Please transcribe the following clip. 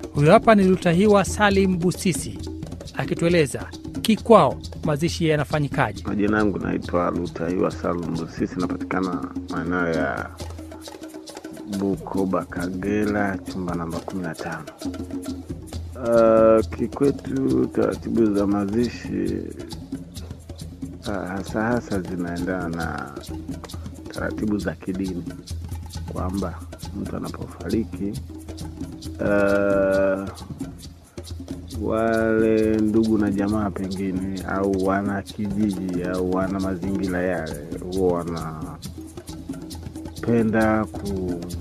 Huyo hapa ni Lutahiwa Salim Busisi akitueleza kikwao mazishi yanafanyikaje. Majina yangu naitwa Lutaiwa Salum Busisi, napatikana maeneo ya Bukoba, Kagera, chumba namba kumi na tano. Uh, kikwetu taratibu za mazishi uh, hasa hasa zinaendana na taratibu za kidini, kwamba mtu anapofariki uh, wale ndugu na jamaa pengine au wana kijiji au wana mazingira yale huwa wanapenda ku